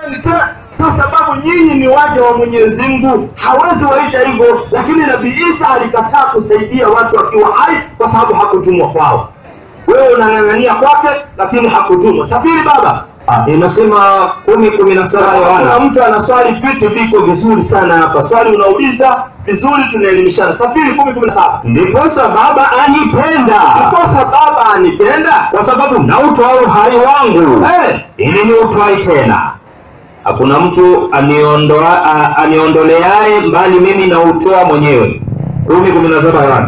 tena kwa sababu nyinyi ni waja wa Mwenyezi Mungu, hawezi waita hivyo. Lakini Nabii Isa alikataa kusaidia watu akiwa hai kwa sababu hakutumwa kwao. Wewe unang'ang'ania kwake, lakini hakutumwa. Safiri baba. Ah, inasema kumi kumi na saba Kuna Yohana mtu ana swali, viti viko vizuri sana hapa, swali unauliza vizuri, tunaelimishana. Safiri kumi kumi na saba. ndiposa Baba anipenda Ndiposa baba anipenda kwa sababu nautoa uhai wangu Eh, ili niutwai tena. Hakuna mtu aniondoa, a- aniondoleaye mbali mimi nautoa mwenyewe. kumi kumi na saba Yohana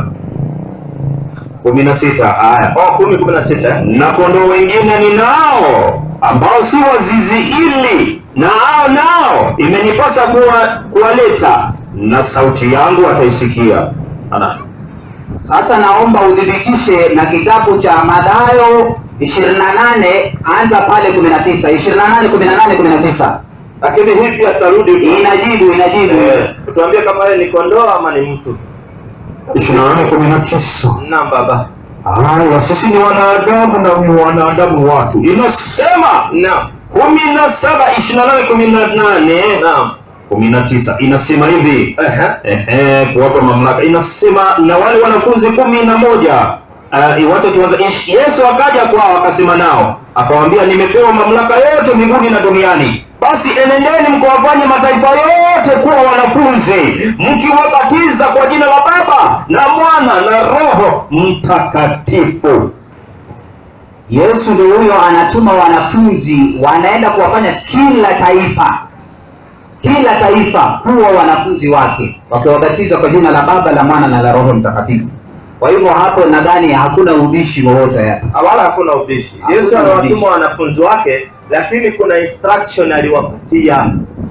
kumi na sita haya oh, kumi kumi na sita. na kondoo wengine ninao ambao si wa zizi hili, na hao nao imenipasa kuwa, kuwaleta, na sauti yangu wataisikia. Ana Sasa naomba udhibitishe na kitabu cha Mathayo 28 anza pale 19 28 18 19 Lakini hivi atarudi inajibu inajibu Eh, tuambie kama yeye ni kondoo ama ni mtu. ishirini na nane kumi na tisa Naam baba. Haya, sisi ni wanadamu na ni wanadamu watu. Inasema Naam. kumi na saba ishirini na nane kumi na nane Naam. kumi na tisa inasema hivi Ehe. Ehe, kuwapa mamlaka. Inasema na wale wanafunzi kumi na moja uh, wacha tuanze. Ish- Yesu akaja kwao akasema nao akawaambia, nimepewa mamlaka yote mbinguni na duniani. Basi enendeni mkawafanye mataifa yote kuwa wanafunzi, mkiwabatiza kwa jina la Baba na Mwana na Roho Mtakatifu. Yesu ndio huyo anatuma wanafunzi wanaenda kuwafanya kila taifa kila taifa kuwa wanafunzi wake wakiwabatiza kwa jina la Baba la Mwana na la Roho Mtakatifu. Kwa hivyo hapo nadhani hakuna ubishi wowote hapa. Wala hakuna ubishi. Hakuna Yesu ubishi. anawatuma wanafunzi wake, lakini kuna instruction aliwapatia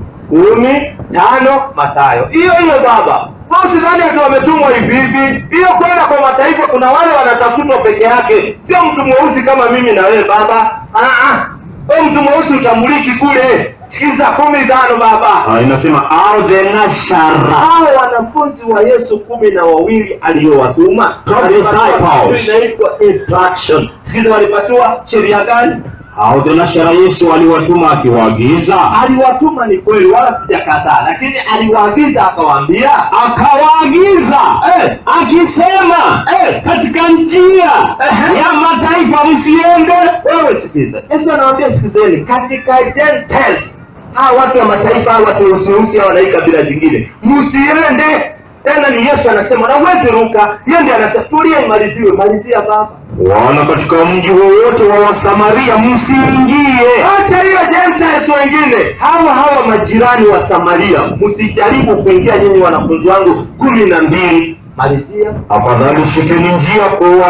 kumi tano Mathayo. Hiyo hiyo baba. Kwa sidhani ati wametumwa hivi hivi. Hiyo kwenda kwa mataifa, kuna wale wanatafutwa peke yake, sio mtu mweusi kama mimi na wewe baba. Ah ah, wewe mtu mweusi utambuliki kule. Sikiza kumi tano baba. Ah, inasema au the nashara hao wanafunzi wa Yesu kumi na wawili aliyowatuma Twelve walipatiwa disciples. kitu inaitwa instruction. Sikiza, walipatiwa sheria gani? au the nashara Yesu aliwatuma akiwaagiza Aliwatuma ni kweli, wala sijakataa, lakini aliwaagiza akawaambia, akawaagiza eh, akisema eh, katika njia Ehe. ya mataifa msiende wewe sikiza. Yesu anawaambia sikizeni, katika Gentiles, hawa watu wa mataifa, hawa watu weusiusi, hawa na hii kabila zingine, msiende tena. Ni Yesu anasema, na uwezi ruka. Yeye ndiye anasema, tulie, imaliziwe. Malizia baba. wala katika mji wowote wa Wasamaria msiingie Acha hiyo Gentiles wengine, hawa hawa majirani wa Samaria, msijaribu kuingia nyinyi wanafunzi wangu kumi na mbili. Malizia. afadhali shikeni njia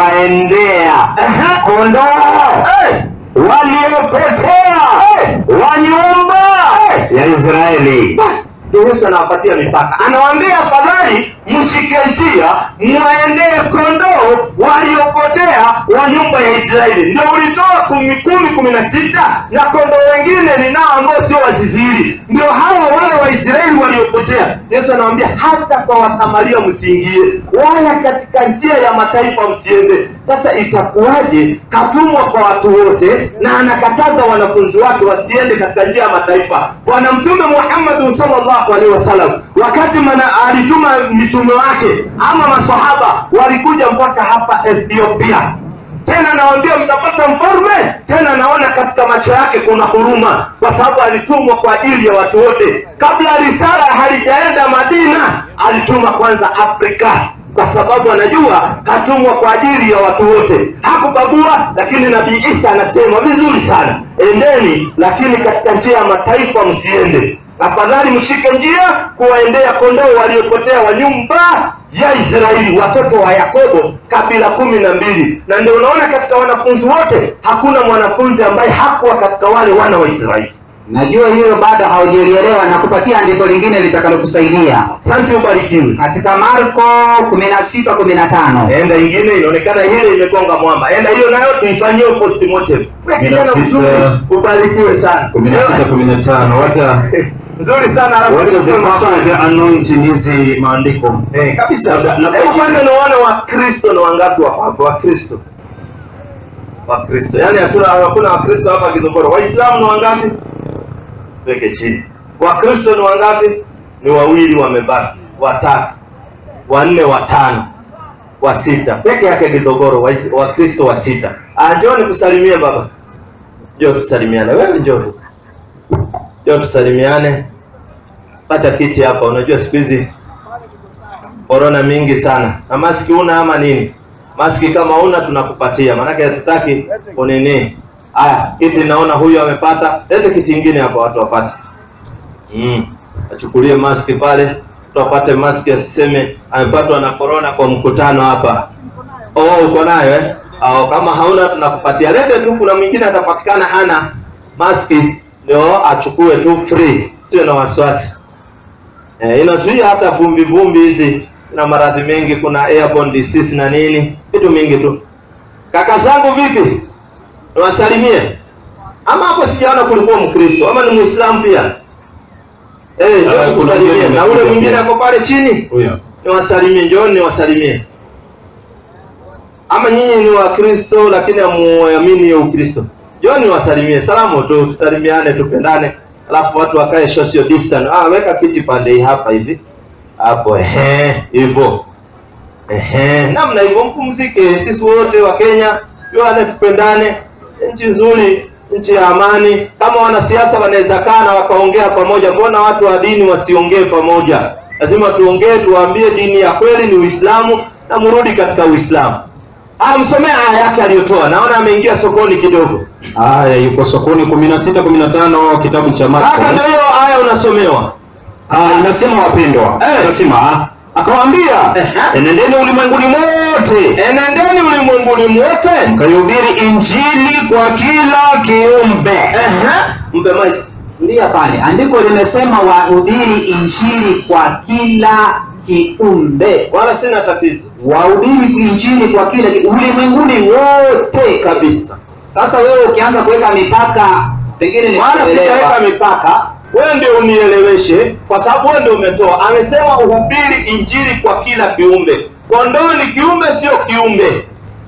kuwaendea Ehe. kondoo Eh, waliopotea wa nyumba ya Israeli basi ndio Yesu anawapatia mipaka, anawaambia afadhali mshike njia mwaendee kondoo waliopotea wa nyumba ya Israeli. Ndio ulitoa kumi kumi kumi na sita na kondoo wengine ni nao ambao sio waziziri, ndio hawa wale Waisraeli waliopotea. Yesu anawaambia hata kwa Wasamaria msiingie, wala katika njia ya mataifa msiende. Sasa itakuwaje? Katumwa kwa watu wote na anakataza wanafunzi wake wasiende katika njia ya mataifa. Bwana Mtume Muhammad sallallahu alaihi wasallam wakati mana, alituma mitume wake ama masahaba walikuja mpaka hapa Ethiopia tena nawaambia mtapata mfalme tena naona katika macho yake kuna huruma kwa sababu alitumwa kwa ajili ya watu wote kabla risala halijaenda madina alituma kwanza afrika kwa sababu anajua katumwa kwa ajili ya watu wote hakubagua lakini nabii isa anasema vizuri sana endeni lakini katika njia ya mataifa msiende afadhali mshike njia kuwaendea kondoo waliopotea wa nyumba ya Israeli, watoto wa Yakobo, kabila kumi na mbili. Na ndio unaona katika wanafunzi wote hakuna mwanafunzi ambaye hakuwa katika wale wana wa Israeli. Najua hiyo bado haujalielewa na kupatia andiko lingine litakalokusaidia Asante, ubarikiwe. katika Marko 16 15. Enda ingine, inaonekana ile imegonga mwamba. Enda hiyo nayo tuifanyie postmortem. Wewe kijana Kumi na mzuri, sita. ubarikiwe sana. kumi na sita kumi na tano wacha Nzuri sana alafu wacha tusome zipakwe maswali. the anointing hizi maandiko Eh, kabisa. Labda- labda- Hebu kwanza niwaone Wakristo na wangapi wako hapa? Wakristo, Wakristo, yaani hatuna hakuna Wakristo hapa Kidogoro. Waislamu ni wangapi? tuweke chini. Wakristo ni wangapi? Ni wawili wamebaki, watatu, wanne, watano, wa sita peke yake Kidogoro, wa- Wakristo wa sita. Ah, njoo nikusalimie baba, njoo tusalimiane. Wewe njoo tu, njoo tusalimiane. Pata kiti hapa. Unajua siku hizi korona mingi sana, na maski una ama nini? Maski kama una tunakupatia, maanake hatutaki unini. Haya, kiti naona huyu amepata, lete kiti ingine hapa watu wapate. Mm. Achukulie maski pale, mtu apate maski, asiseme amepatwa na korona kwa mkutano hapa. Oh, uko nayo eh? Au kama hauna tunakupatia, lete tu. Kuna mwingine atapatikana hana maski, ndio achukue tu free, sio na wasiwasi. Eh, inazuia hata vumbi vumbi hizi na maradhi mengi, kuna airborne disease na nini, vitu mingi tu. Kaka zangu vipi? Niwasalimie. Ama hapo sijaona kulikuwa Mkristo ama ni Muislamu pia? Eh, Ah, njoo kuna nikusalimie. mgeni Na ule amekuja mwingine pia. ako pale chini, Huyo. niwasalimie. Njoo niwasalimie. Ama nyinyi ni Wakristo lakini hamuamini hiyo Ukristo. Njoo niwasalimie. Salamu tu, tusalimiane, tupendane. Alafu watu wakae social distance. Ah, weka kiti pande hii hapa hivi. Hapo ehe, hivyo. Ehe, namna hivyo mpumzike. Sisi wote wa Kenya, juane tupendane. Nchi nzuri, nchi ya amani. Kama wanasiasa wanaweza kaa na wakaongea pamoja, mbona watu wa dini wasiongee pamoja? Lazima tuongee, tuwaambie dini ya kweli ni Uislamu na mrudi katika Uislamu. Ah, msomea aya yake aliyotoa. Naona ameingia sokoni kidogo. Haya, yuko sokoni 16 15 kitabu cha Marko. Kaka, ndio hiyo aya unasomewa. Ah, inasema wapendwa. Eh. Inasema ah, akawaambia, Ehe. enendeni ulimwenguni mote Enendeni ulimwenguni mwote. mkahubiri injili kwa kila kiumbe. Ehe, mpe maji. Tulia pale, andiko limesema wahubiri injili kwa kila kiumbe, Wala sina tatizo. wahubiri injili kwa kila ki- ulimwenguni wote kabisa. Sasa wewe ukianza kuweka mipaka, pengine ni wala sijaweka mipaka, wewe ndio unieleweshe, kwa sababu wewe ndio umetoa. Amesema uhubiri injili kwa kila kiumbe. Kondoo ni kiumbe, sio kiumbe.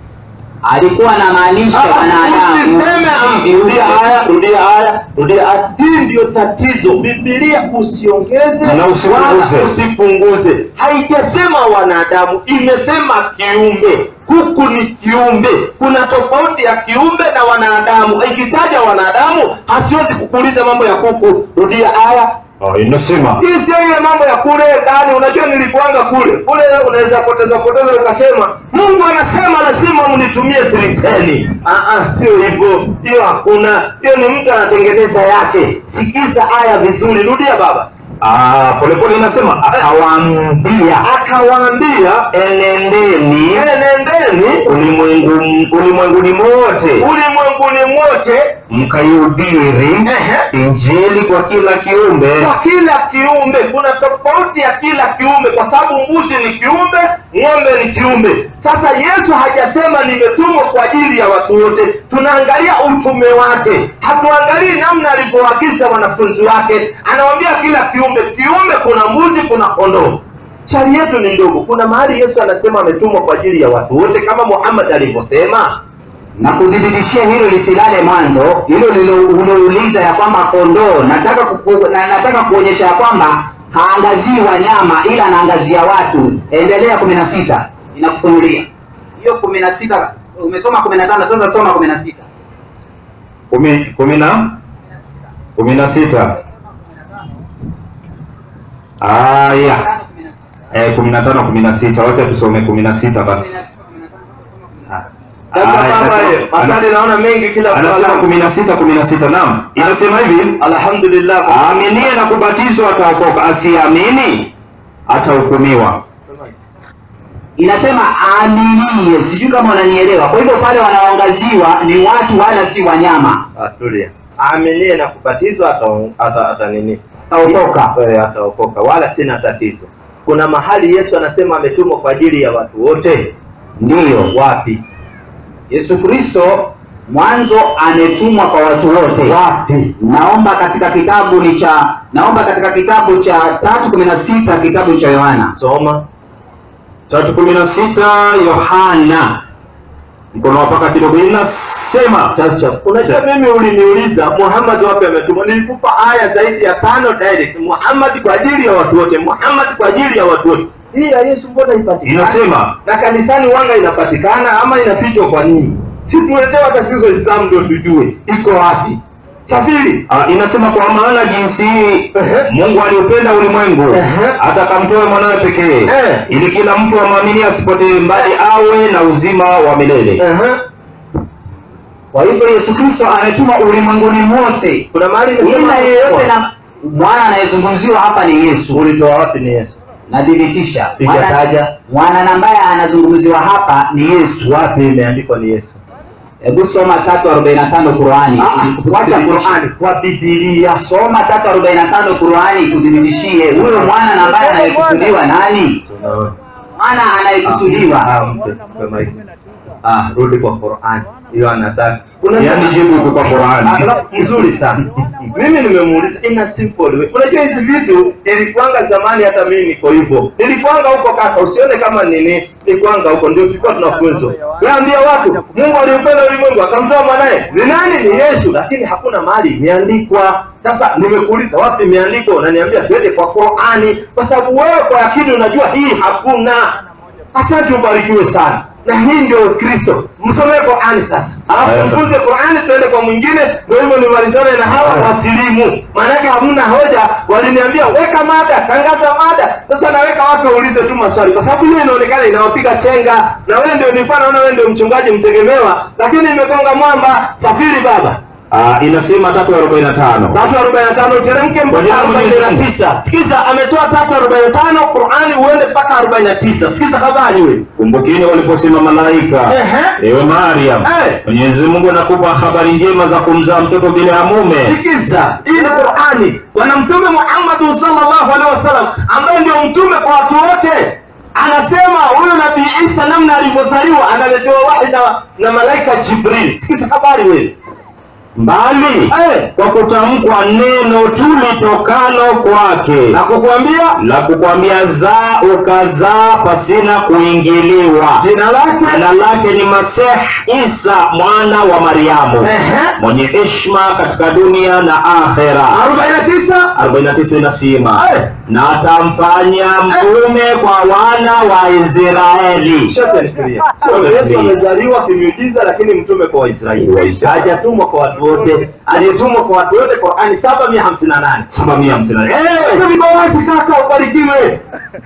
alikuwa anamaanisha Ah, wanadamu, Usiseme ah, si viumbe. rudia haya, rudia haya, rudia haya. Hii ndio tatizo. Biblia usiongeze Na usipunguze. wala usipunguze. Haijasema wanadamu, imesema kiumbe. Kuku ni kiumbe. Kuna tofauti ya kiumbe na wanadamu. Ikitaja wanadamu, hasiwezi kukuuliza mambo ya kuku. Rudia haya. Ah, inasema Hii sio ile mambo ya kule ndani. Unajua nilikuanga kule kule, unaweza poteza poteza ukasema Mungu anasema lazima mnitumie triteni. Ah, ah, sio hivyo, hiyo hakuna. Hiyo ni mtu anatengeneza yake. Sikiza aya vizuri, rudia baba. ah, polepole inasema akawaambia, Akawaambia, enendeni enendeni ulimwengu ulimwenguni mote ulimwenguni mote mkaihubiri Ehe. injili kwa kila kiumbe. kwa kila kiumbe. Kuna tofauti ya kila kiumbe, kwa sababu mbuzi ni kiumbe, ng'ombe ni kiumbe. Sasa Yesu hajasema nimetumwa kwa ajili ya watu wote. Tunaangalia utume wake, hatuangalii namna alivyoagiza wanafunzi wake. Anawambia kila kiumbe. Kiumbe kuna mbuzi, kuna kondoo. Chali yetu ni ndogo. Kuna mahali Yesu anasema ametumwa kwa ajili ya watu wote, kama Muhammad alivyosema. na kudhibitishia hilo lisilale mwanzo, hilo lilo- uliouliza ya kwamba kondoo, nataka kuku, na, nataka kuonyesha ya kwamba haangazii wanyama ila anaangazia watu. Endelea kumi na sita inakufunulia hiyo kumi na sita umesoma kumi na tano sasa soma kumi na sita kumi kumi na kumi na sita aya eh, kumi na tano kumi na sita wacha tusome kumi na sita basi Labda Aya, kama anasema- yeye, maswali naona mengi kila anasema mtu kumi na sita kumi na sita naam inasema hivi Alhamdulillah. aaminie na kubatizwa ataokoka asiamini atahukumiwa inasema aaminie, sijui kama unanielewa. Kwa hivyo pale wanaoangaziwa ni watu wala si wanyama. Ah, tulia. Aaminie na kubatizwa ata, ata, ata nini? Ataokoka. Eh, ataokoka, wala sina tatizo. Kuna mahali Yesu anasema ametumwa kwa ajili ya watu wote. Ndiyo, Wapi? Yesu Kristo mwanzo ametumwa kwa watu wote. Wapi? Naomba katika kitabu ni cha naomba katika kitabu cha tatu kumi na sita kitabu cha Yohana Soma. tatu kumi na sita Yohana mkono wa paka kidogo inasema chap chap. Unajua mimi uliniuliza Muhammad wapi ametumwa, nilikupa aya zaidi ya tano direct. Muhammad kwa ajili ya watu wote, Muhammad kwa ajili ya watu wote. Hii ya Yesu mbona ipatikana? Inasema. na kanisani wanga inapatikana ama inafichwa kwa nini? Si tuletewe hata sisi Waislamu ndio tujue iko wapi. Safiri Ah, inasema kwa maana jinsi hii Ehe. Mungu aliupenda ulimwengu Ehe. hata akamtoa mwanawe pekee Eh. ili kila mtu amwamini asipotee mbali awe na uzima wa milele. Ehe. Kwa hivyo Yesu Kristo ametuma ulimwenguni mote, kuna mahali ila imesema yeyote na mwana anayezungumziwa hapa ni Yesu. ulitoa wapi? Ni Yesu. Nathibitisha Piga mwana, taja. mwana na ambaye anazungumziwa hapa ni Yesu. Wapi imeandikwa ni Yesu? Hebu soma 345 Qurani. Ah, ah, Wacha Qur'ani kwa Biblia. Soma 345 Qurani kuthibitishie huyo mwana na ambaye anayekusudiwa nani? Unaona? Mwana anayekusudiwa Ah, mpe, mpe mic. Ah, rudi kwa Qur'ani. Hiyo anataka. Yaani jibu iko kwa Qur'ani. Ah, mzuri sana. Mimi nimemuuliza in a simple way. Unajua hizi vitu ilikuanga zamani hata mimi niko hivyo. Nilikuanga huko kaka, usione kama nini, nilikuanga huko ndio tulikuwa tunafunzwa. Waambia watu, Mungu aliupenda ulimwengu akamtoa mwanae. Ni nani? Ni Yesu, lakini hakuna mahali imeandikwa. Sasa nimekuuliza wapi imeandikwa? Unaniambia twende kwa Qur'ani kwa sababu wewe kwa akili unajua hii hakuna. Asante, ubarikiwe sana. Na hii ndio Kristo. Msomee Qur'ani sasa. Alafu Haya, mfunze Qur'ani tuende kwa mwingine ndio hivyo nimalizane na hawa wasilimu. Maanake hamna hoja. Waliniambia weka mada, tangaza mada. Sasa naweka watu waulize tu maswali kwa sababu hiyo inaonekana inawapiga chenga. Na wewe ndio nilikuwa naona wewe ndio mchungaji mtegemewa, lakini imegonga mwamba. Safiri baba. Ah, inasema 345. 345 teremke Kwa mpaka jina la Mwenyezi Mungu. 49. Sikiza ametoa 345 Qur'ani uende mpaka 49. Sikiza habari wewe. Kumbukeni waliposema malaika, Ehe. ewe Mariam, Eh. Mwenyezi Mungu anakupa habari njema za kumzaa mtoto bila ya mume. Sikiza, hii ni Qur'ani. Bwana Mtume Muhammad sallallahu alaihi wasallam ambaye ndio mtume kwa watu wote anasema huyu Nabii Isa namna alivyozaliwa analetewa wahi na, na malaika Jibril. Sikiza habari wewe. Mbali Eh, kwa kutamkwa neno tu litokalo kwake na kukuambia la kukwambia zaa ukazaa pasina kuingiliwa. jina lake Jina lake ni Masih Isa mwana wa Mariamu, Ehe. mwenye heshima katika dunia na akhera. 49 49 inasema Eh. na atamfanya mtume kwa wana wa Israeli. Shote ni clear. Shote So, ni Yesu clear. amezaliwa kimiujiza lakini mtume kwa Waisraeli. Waisraeli. Hajatumwa kwa watu wote. Aliyetumwa kwa watu wote Qur'ani 758. Saba mia hamsini na nane. Eh, viko wazi kaka, ubarikiwe.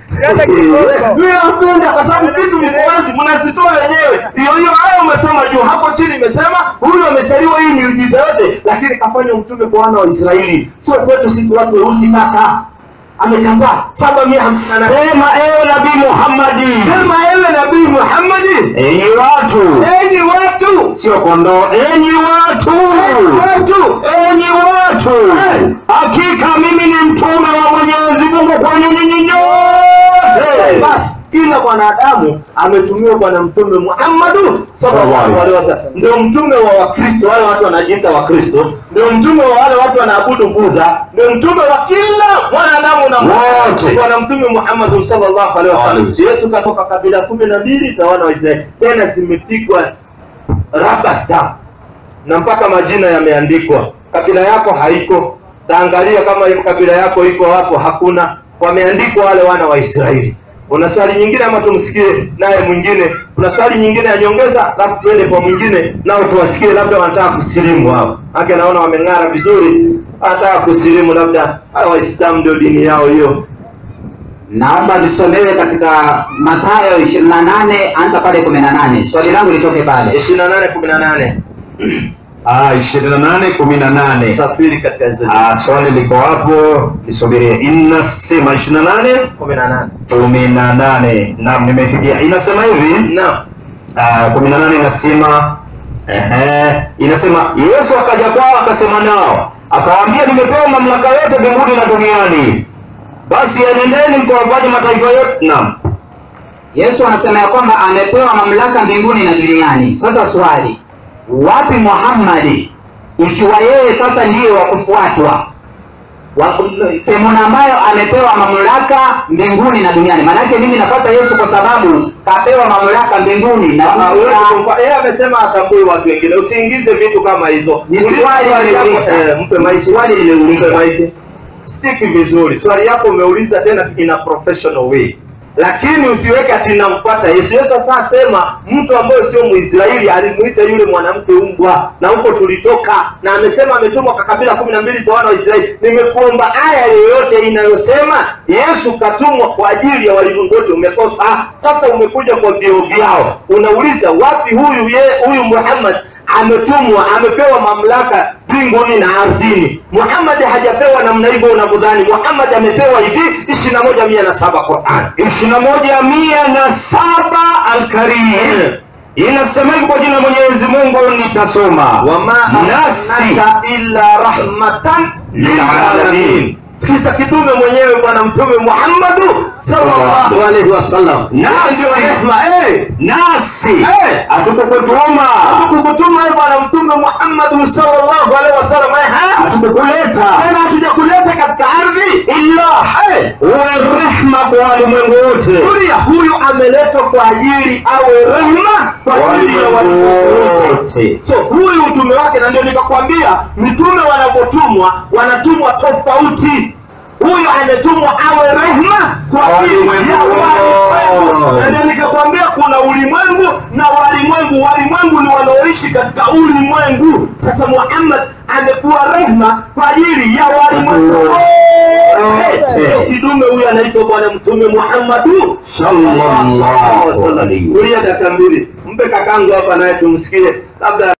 Mimi napenda kwa sababu vitu viko wazi, mnazitoa wenyewe. Hiyo hiyo aya umesoma juu, hapo chini imesema huyu amezaliwa hii miujiza yote, lakini kafanywa mtume kwa wana wa Israeli, sio kwetu sisi watu weusi kaka. Amekataa saba mia hamsini na nane. Sema ewe Nabii Muhammadi, Sema ewe Nabii Muhammadi, enyi watu, enyi watu, sio kondoo, enyi watu, enyi watu, enyi watu, Eh. hakika mimi ni mtume wa Mwenyezi Mungu kwenu nyinyi nyote. basi kila mwanadamu ametumiwa bwana mtume Muhammadu sallallahu alaihi wasallam ndio mtume wa wakristo wale watu wanajiita wakristo ndio mtume wa wale watu wanaabudu budha ndio mtume wa kila mwanadamu na Wote. bwana mtume Muhammadu sallallahu alaihi wasallam Alaihi Yesu katoka kabila kumi na mbili za wana wa Israeli tena zimepigwa rubber stamp na mpaka majina yameandikwa. Kabila yako haiko, taangalia kama hiyo kabila yako iko hapo, hakuna. Wameandikwa wale wana wa Israeli. Una swali nyingine ama tumsikie naye mwingine? Kuna swali nyingine ya nyongeza, alafu tuende kwa mwingine nao tuwasikie, labda wanataka kusilimu hao. Ake naona wameng'ara vizuri, wanataka kusilimu, labda hao Waislamu ndio dini yao hiyo. Naomba nisomewe katika Mathayo 28 anza pale 18. Swali langu litoke pale. 28 18 Ah, ishirini na nane kumi na nane. safiri katika hizo Ah, swali liko hapo, lisubirie. Inasema ishirini na nane 18 kumi na nane. Naam, nimefikia. Inasema hivi naam Ah, kumi na nane inasema ehe, inasema Yesu akaja kwao akasema nao akawaambia, nimepewa mamlaka yote mbinguni na duniani, basi enendeni mkawafanye mataifa yote. Naam, Yesu anasema ya kwamba amepewa mamlaka mbinguni na duniani. Sasa swali, wapi Muhammadi ikiwa yeye sasa ndiye wa kufuatwa? wa- sehemu ambayo amepewa mamlaka mbinguni na duniani maanake mimi nafuata yesu kwa sababu kapewa mamlaka mbinguni na Hawezi dunia. kumfa- yeye amesema atambui watu wengine usiingize vitu kama hizo Ni Uliza swali yako, nimeuliza. eh, mpe Ni maiki. swali Mpe nimeuliza maiki. stiki vizuri swali yako umeuliza tena in a professional way lakini usiweke ati namfuata yesu yesu sasa asema mtu ambaye sio mwisraeli alimuita yule mwanamke umbwa na huko tulitoka na amesema ametumwa kwa kabila kumi na mbili za wana wa israeli nimekuomba aya yoyote inayosema yesu katumwa kwa ajili ya walimwengu wote umekosa sasa umekuja kwa vio vyao unauliza wapi huyu ye huyu muhammad ametumwa amepewa mamlaka mbinguni na ardhini muhammad hajapewa namna hivyo unavyodhani muhammad amepewa hivi ishiri na moja mia na saba quran ishirini na moja mia na saba alkarim inasema hivi kwa jina la mwenyezi mungu nitasoma wama nasi arsalnaka illa rahmatan lilalamin sikiza kitume mwenyewe bwana mtume muhammadu sallallahu alaihi wasallam Nasi. ndio rehma eh nasi Eh. hatukukutuma kukutuma wewe bwana mtume muhammadu sallallahu alaihi wasallam eh ha? hatukukuleta tena hatujakuleta katika ardhi illa eh uwe rehma kwa walimwengu wote Kuria huyu ameletwa kwa ajili awe rehma kwa ajili ya walimwengu wote. So huyu utume wake, na ndio nikakwambia mitume wanavyotumwa wanatumwa tofauti. Huyu ametumwa awe rehma kwa ajili ya walimwengu, na ndio nikakwambia kuna ulimwengu na walimwengu. Walimwengu ni wanaoishi katika ulimwengu. Sasa Muhammad amekuwa rehma kwa ajili ya walimwengu wote. Kidume huyu anaitwa Bwana Mtume Muhammadu sallallahu alaihi wasallam. Tulia dakika mbili, mpe kakangu hapa naye tumsikie, labda